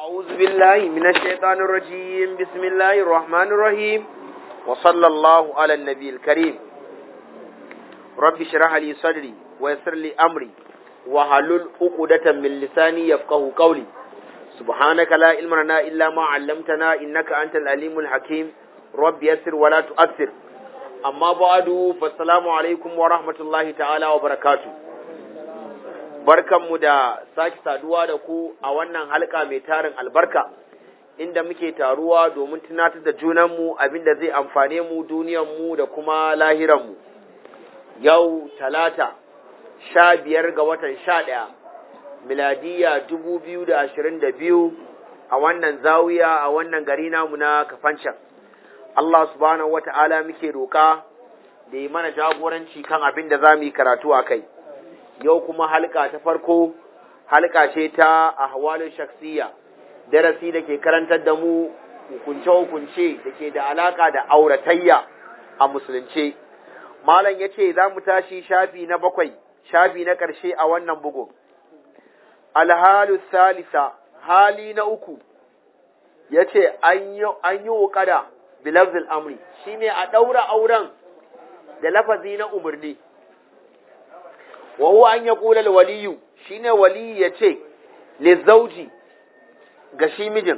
أعوذ بالله من الشيطان الرجيم بسم الله الرحمن الرحيم وصلى الله على النبي الكريم رب اشرح لي صدري ويسر لي أمري وحلل عقدة من لساني يفقه قولي سبحانك لا علم لنا إلا ما علمتنا إنك أنت العليم الحكيم رب يسر ولا تؤثر أما بعد فالسلام عليكم ورحمة الله تعالى وبركاته barkanmu da sake saduwa da ku a wannan halka mai tarin albarka inda muke taruwa domin tunatar da junanmu abinda zai amfane mu duniyanmu da kuma lahiranmu yau talata sha biyar ga watan sha ɗaya miladiya dubu biyu da ashirin da biyu a wannan zawiya a wannan gari namu na kafancan Allah subhanahu wata'ala muke roƙa da yi mana jagoranci kan abin da za mu yi karatu a kai yau kuma halka ta farko halka ce ta ahwalin shaksiya darasi da ke karantar da mu hukunce-hukunce da ke da alaka da auratayya a musulunce malam ya ce za mu tashi shafi na bakwai shafi na ƙarshe a wannan bugun alhalu salisa hali na uku ya ce an yi wukada bilafzil amri shi ne a ɗaura auren da lafazi na umarni wa huwa an ya kula waliyu shine waliyi ya ce lizauji ga shi mijin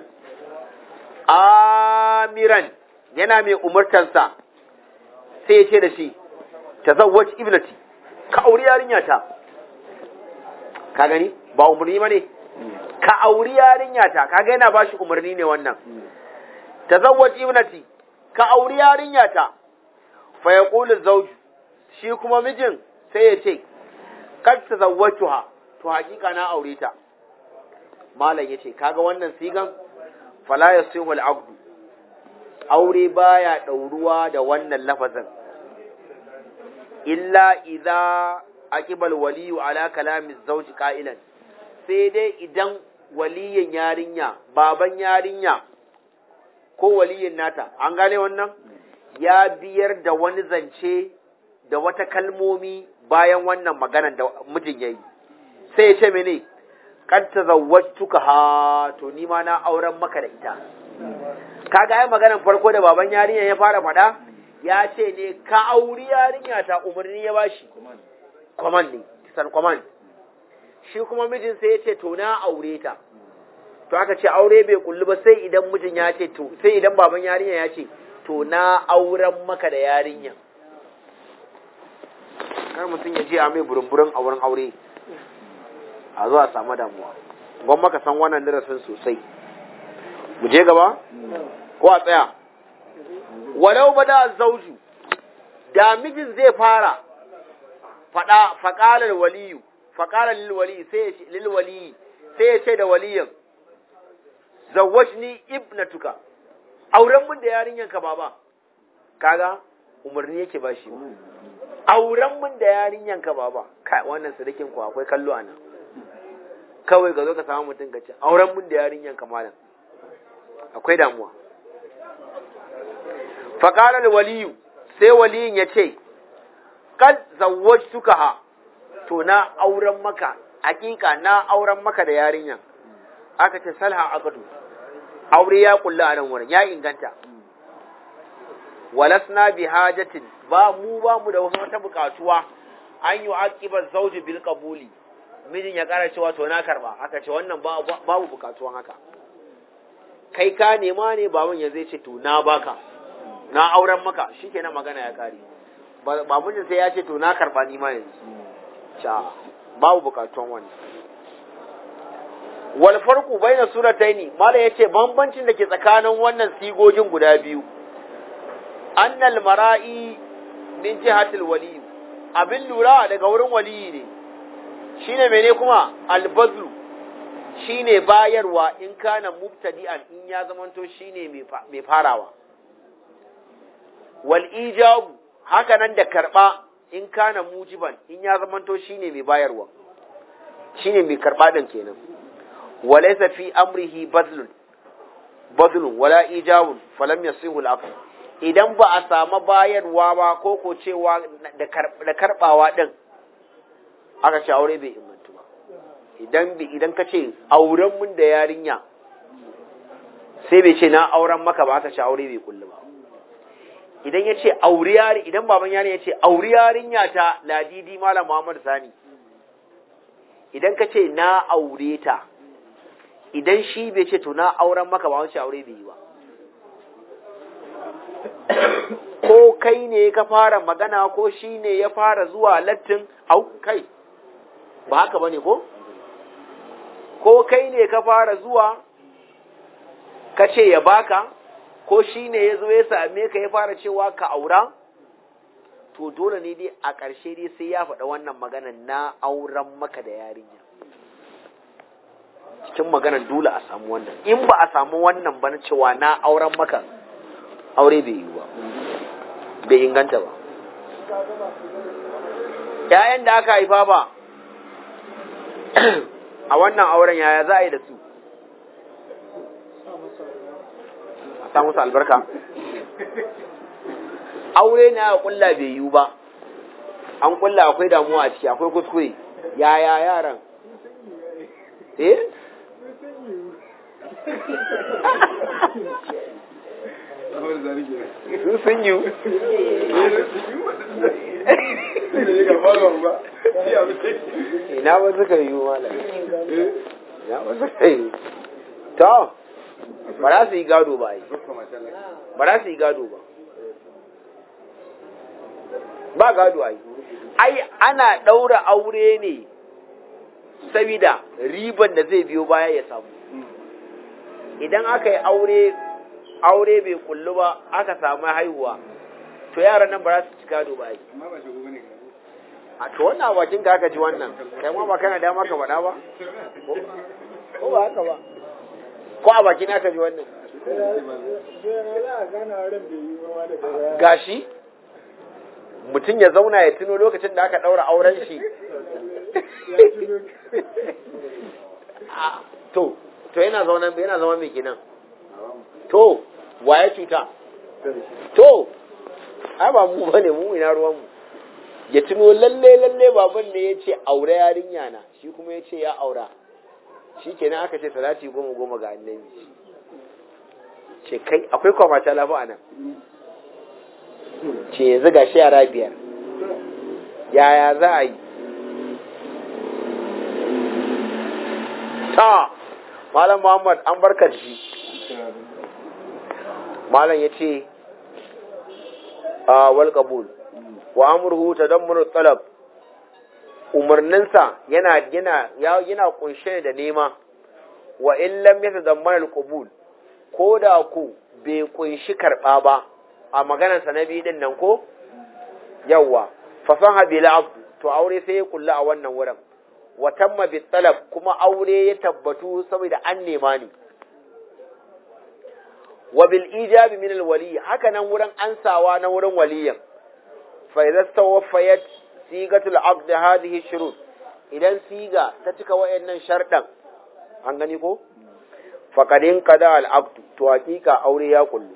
amiran yana mai umartansa sai ya ce da shi ta zawwaj ibnati ka auri yarinya ta ka gani ba umarni ba ne ka auri yarinya ta kaga yana ba shi umarni ne wannan ta zawwaj ibnati ka auri yarinya ta fa yaqulu zawju shi kuma mijin sai ya ce kad tazawwatuha to hakika na aure ta malam yace kaga wannan sigan fala yasihu al-aqd aure baya dauruwa da wannan lafazin illa idza aqibal waliyu ala kalami zawj qailan sai dai idan waliyin yarinya baban yarinya ko waliyin nata an gane wannan ya biyar da wani zance da wata kalmomi bayan wannan maganan da mijin yayi sai ya ce mene kad tazawwajtuka ha to ni ma na auren maka da ita kaga ai maganan farko da baban yarinya ya fara faɗa ya ce ne ka auri yarinya ta umarni ya bashi command ne san command shi kuma mijin sai ya ce to na aure ta to aka ce aure bai kullu ba sai idan mijin ya ce to sai idan baban yarinya ya ce to na auren maka da yarinya kar mutum ya je a mai burin-burin a wurin aure a zuwa samu damuwa gwan maka san wannan darasin sosai mu je gaba ko a tsaya walau ba da zauju da mijin zai fara faɗa faƙalar waliyu faƙalar lilwali sai lilwali sai ya ce da waliyin zawwajni ibnatuka auren mun da yarinyanka baba kaga umarni yake ba shi auren mun da yarinyanka baba kai wannan sadakin ku akwai kallo anan kawai ga zo ka samu mutum ka ce auren mun da yarinyanka malam akwai damuwa faqala waliyu sai waliyin ya ce kad zawwajtuka ha to na auren maka hakika na auren maka da yarinyan aka ce salha aqdu aure ya kulla a nan wurin ya inganta walasna bi hajatin ba mu ba mu da wata bukatuwa an yi aqiba zawji bil qabuli mijin ya kara cewa to na karba aka ce wannan babu bukatuwan haka kai ka nema ne baban ya zai ce to na baka na auren maka shikenan magana ya kare ba mijin sai ya ce to na karba ni ma yanzu cha babu bukatuwan wannan wal farqu baina surataini mala yace bambancin da ke tsakanin wannan sigogin guda biyu annal mara'i min jihatil wali abin lura daga wurin waliyi ne shine mene kuma albazlu shine bayarwa in kana mubtadi'an in ya zamanto shine mai farawa wal ijabu haka nan da karba in kana mujiban in ya zamanto shine mai bayarwa shine mai karba din kenan walaysa fi amrihi badlun badlun wala ijabun falam yasihu al-aql idan ba a samu bayarwa ba ko ko cewa da karbawa din aka ce aure bai imantu ba idan idan ka ce auren mun da yarinya sai bai ce na auren maka ba aka ce aure bai kullu ba idan ya ce auri yari idan baban yari ya ce auri yarinya ta ladidi malam muhammad sani idan ka ce na aure ta idan shi bai ce to na auren maka ba wancan aure bai yi ba ko kai ne ka fara magana ko shi ne ya fara zuwa lattin au kai ba haka bane ko ko kai ne ka fara zuwa ka ce ya baka ko shi ne ya zo ya same ka ya fara cewa ka aura to dole ne dai a ƙarshe dai sai ya faɗa wannan maganan na auren maka da yarinya cikin maganan dole a samu wannan in ba a samu wannan ba na cewa na auren maka aure bai yi ba bai inganta ba ‘ya'yan da aka haifa ba a wannan auren yaya za a yi da su a sa musu albarka aure na a kulla bai yiwu ba an kulla akwai damuwa a ciki akwai kuskure yaya yaran eh sun sun yiwu ina ba suka yiwu malam ina ba suka yiwu to ba za su yi gado ba yi ba za su yi gado ba ba gado ai ai ana ɗaura aure ne sabida riban da zai biyo baya ya samu idan aka yi aure aure bai kullu ba aka samu haihuwa to yaran nan ba za su ci gado ba ai a to wannan bakin ka aka ji wannan kai ma ba kana da maka faɗa ba ko ba haka ba ko a bakin aka ji wannan gashi mutum ya zauna ya tuno lokacin da aka ɗaura auren shi to to yana zauna yana zama mai kenan to waye cuta to ai ba mu bane mu ina ruwan mu ya tuno lalle lalle baban ne ya ce aure yarinya na shi kuma ya ce ya aura shi kenan aka ce salati goma goma ga annabi ce kai akwai kwamata lafi a nan ce yanzu ga shi yara biyar yaya za a yi ta malam muhammad an barka shi malam ya ce a wal qabul wa amruhu tadammur talab umarninsa yana yana yana kunshe da nema wa in lam yatadammana al qabul ko da ku bai kunshi karba ba a maganarsa na biyu din nan ko yawwa fasaha bil abd to aure sai ya kulla a wannan wurin wa tamma bit talab kuma aure ya tabbatu saboda an nema ni wa bil ijabi min al wali haka nan wurin ansawa na wurin waliyin fa idza tawaffayat sigatul aqd hadhihi shurut idan siga ta cika wayannan shardan an gani ko faqadin qada al aqd to hakika aure ya kullu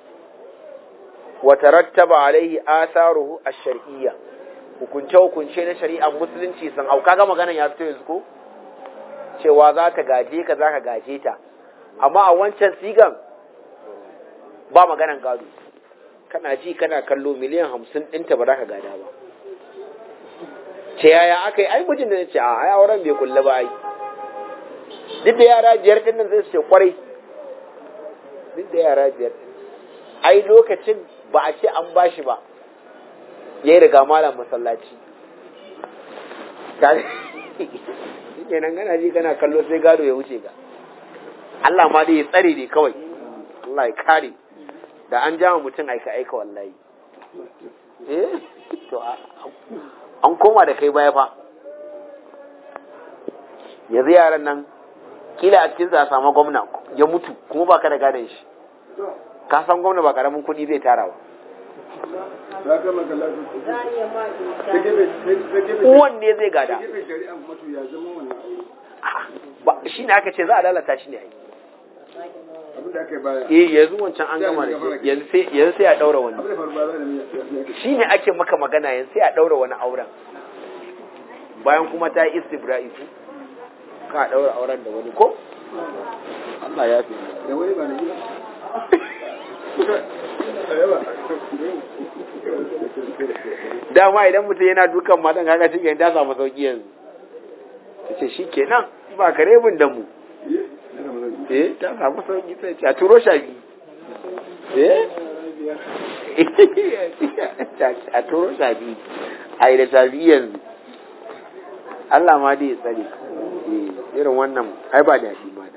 wa tarattaba alaihi atharuhu ash-shar'iyya hukunce hukunce na shari'ar musulunci sun hau kaga maganan ya fito yanzu ko cewa za ta gaje ka za ka gaje ta amma a wancan sigan ba maganan gado kana ji kana kallo miliyan hamsin ɗinta ba za ka gada ba ce yaya aka yi ai mijin da ce a ai auren bai kulle ba ai duk da yara biyar ɗin nan zai ce kwarai duk da yara biyar ai lokacin ba a ce an bashi ba ya yi riga malam masallaci shi nan gana ji kana kallo sai gado ya wuce ga Allah ma dai ya tsare ne kawai Allah ya kare da an jama mutum aika aika wallahi eh to an koma da kai baya fa yanzu yaran nan kila a cikin za samu gwamna ya mutu kuma ba ka da gadon shi ka san gwamna ba karamin kuɗi zai tara ba uwan ne zai gada shi ne aka ce za a lalata shi ne a yi eh yanzu wancan an gama da shi yanzu sai a daura wani shi ne ake maka magana yanzu sai a daura wani auren bayan kuma ta yi istibra'i ka daura auren da wani ko Allah ya fi da wani ba na gida dama idan mutum yana dukan matan kaga shi kenan ta samu sauki yanzu ta ce shi kenan ba kare bin da mu eh ta samu sauki sai ce a turo shafi eh a turo shafi a yi da shafi yanzu Allah ma dai ya tsare eh irin wannan ai ba daɗi ma da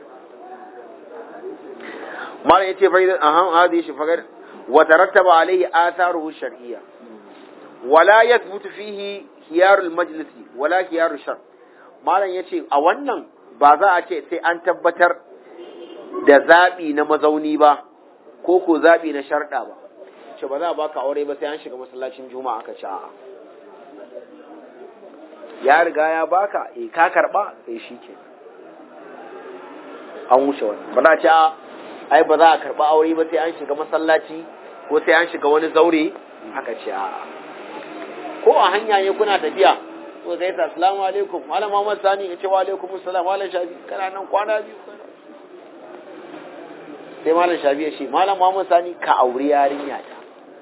mala yace fa idan ahan hadi shi fagar wa tarattaba alaihi atharuhu shar'iyya wala yathbutu fihi khiyarul majlisi wala khiyarul shar malam yace a wannan ba za a ce sai an tabbatar da zabi na mazauni ba ko ko zabi na sharda ba ce ba za a baka aure ba sai an shiga masallacin juma'a aka ce a'a ya riga ya baka eh ka karba sai shike an wuce wannan ba za a ce a ai ba za a karba aure ba sai an shiga masallaci ko sai an shiga wani zaure aka ce a'a ko a hanya ne kuna tafiya ko sai ta assalamu alaikum malam Muhammad Sani ya ce wa alaikum assalam malam Shafi kana nan kwana biyu sai malam Shafi ya ce malam Muhammad Sani ka aure yarinya ta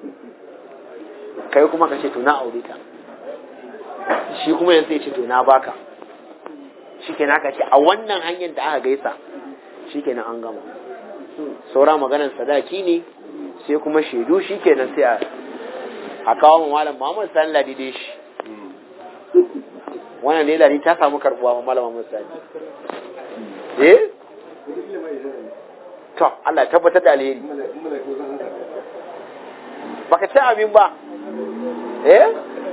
kai kuma ka ce to na aure ta shi kuma yanzu ya ce to na baka shikenan aka ce a wannan hanyar da aka gaisa shikenan an gama saura maganar sadaki ne sai kuma shaidu shikenan sai a a kawo mu malam Muhammad Sani Ladi dai shi wannan ne Ladi ta samu karbuwa ma malam Muhammad Sani eh to Allah tabbatar da alheri baka ce amin ba eh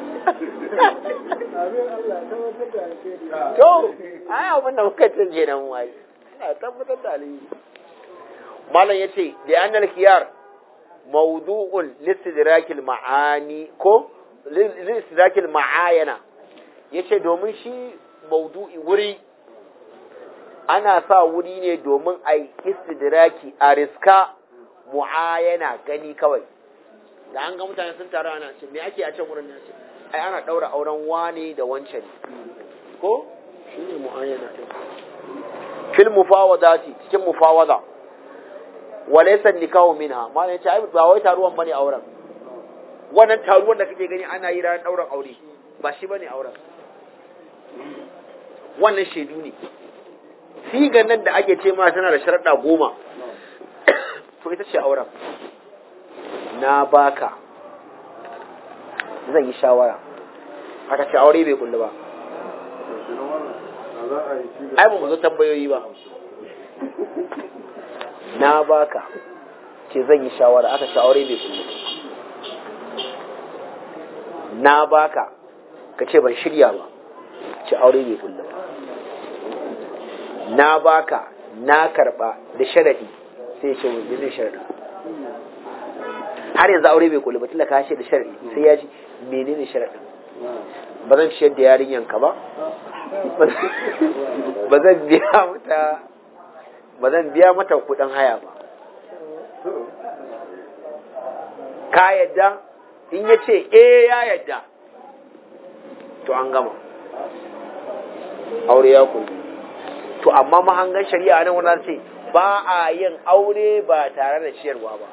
to ai abin da muka ce kenan wai Allah tabbatar da alheri malam yace da annal khiyar موضوع لاستدراك المعاني ko لاستدراك المعاينة yace domin shi maudu'i wuri ana sa wuri ne domin a yi istidraki a riska mu'ayana gani kawai da an ga mutane sun taru ana ce me ake a can wurin ce ai ana daura auren wane da wancan ko shi ne mu'ayana fil mufawadati cikin mufawada walaysa nikahu minha malai ce ai ba wai taruwan bane auren wannan taruwan da kake gani ana yi ran dauran aure ba shi bane auren wannan shaidu ne sigan nan da ake ce ma tana da sharaɗa goma to ita ce auren na baka zan yi shawara aka ce aure bai kullu ba ai ba mu zo tambayoyi ba na baka ce zan yi shawara aka ce aure bai kullu na baka ka ce ban shirya ba ce aure bai kullu ba na baka na karba da sharadi sai ce wani zai sharadi har yanzu aure bai kullu ba tunda ka ce da sharadi sai ya ji menene sharadin ba zan ciyar da yarinyanka ba ba zan biya mata ba zan biya mata kudin haya ba ka yadda in ya ce eh ya yadda to an gama aure ya kullu to amma mahangan shari'a nan wannan ce ba a yin aure ba tare da ciyarwa ba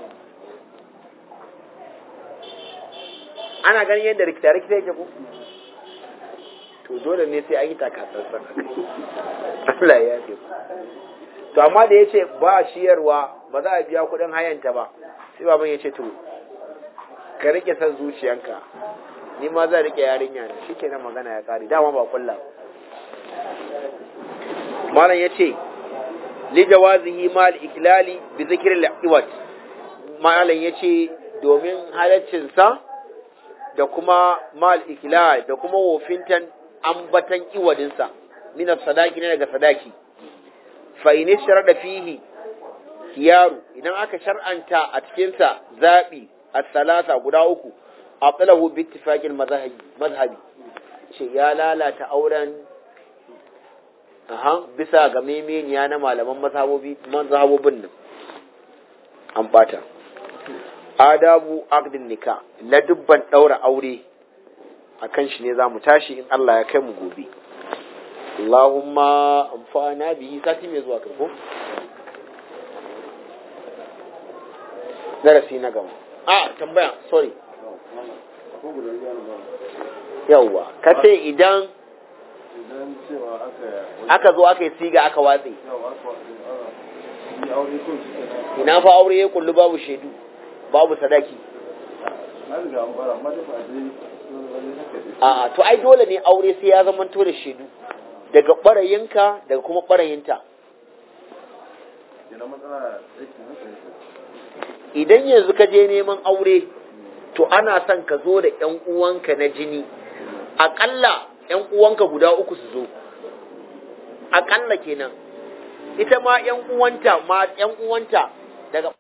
ana ganin yadda rikita-rikita yake ko to dole ne sai an yi takatsantsan Allah ya ce to amma da ya ce ba ciyarwa ba za a biya kuɗin hayanta ba sai baban ya ce to ka rike san zuciyanka ni ma zan rike yarinya ne shikenan magana ya kare dama ba kulla malam ya ce li jawazihi mal iklali bi zikr al iwat malam ya ce domin halaccinsa da kuma mal iklal da kuma wofintan ambatan iwadinsa min sadaki ne daga sadaki fa in sharada fihi khiyaru idan aka shar'anta a cikin sa zabi as-salasa guda uku aqlahu bi ittifaqil mazhabi mazhabi ce ya lalata auren aha bisa ga memeniya na malaman mazhabobi mazhabobin nan an bata adabu aqdin nika la dubban daura aure akan shi ne zamu tashi in Allah ya kai mu gobe Allahumma amfana bihi sati mai zuwa karko darasi na gaba a tambaya sorry yawwa ka ce idan idan cewa aka aka zo aka yi siga aka watse yawa aka yi aure ko shi kenan ina fa aure ya kullu babu shaidu babu sadaki an riga an bara amma dai ba dai wani haka dai a'a to ai dole ne aure sai ya zamanto da shaidu daga ɓarayinka daga kuma ɓarayinta kenan matsala yake haka yake idan yanzu ka je neman aure to ana son ka zo da ƴan uwanka na jini aƙalla ƴan uwanka guda uku su zo aƙalla kenan ita ma ƴan uwanta ma ƴan uwanta daga